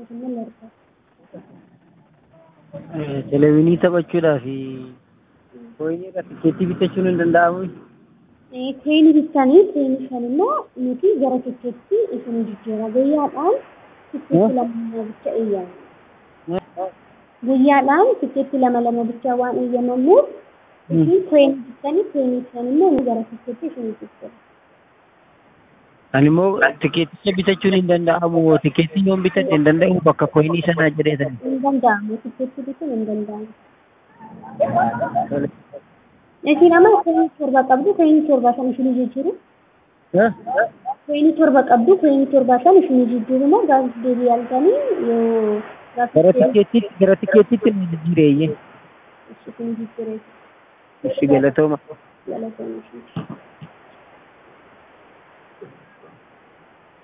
akkasumas largaa. Televiinii taphachuudhaaf koyinii irraa tikeettii bitachuun hin danda'amu. Teenii bittanii teenii san immoo nuti gara tikeetti isin jijjiirra guyyaadhaan tikeetti lama lama bicha eeyyama. Guyyaadhaan tikeetti lama lama bicha waan eeyyamamuuf isin teenii bittanii teenii san immoo nu gara tikeetti isin jijjiirra. Ani immoo tikeetticha bitachuun hin danda'amu. Tikeettii yoon bitadhe hin danda'u bakka koyinii sanaa jedheetan. Hin danda'amu tikeetti bituun hin danda'amu. Isin amma koyinii torba qabdu koyinii torba san isin jijjiiru. Koyinii torba qabdu koyinii torba san isin jijjiiru moo gaafa deebii arganii yoo Gara tikeettiitti gara tikeettiitti nu jijjiireeyye. isin jijjiiree Ishi galatooma. galatoomuu.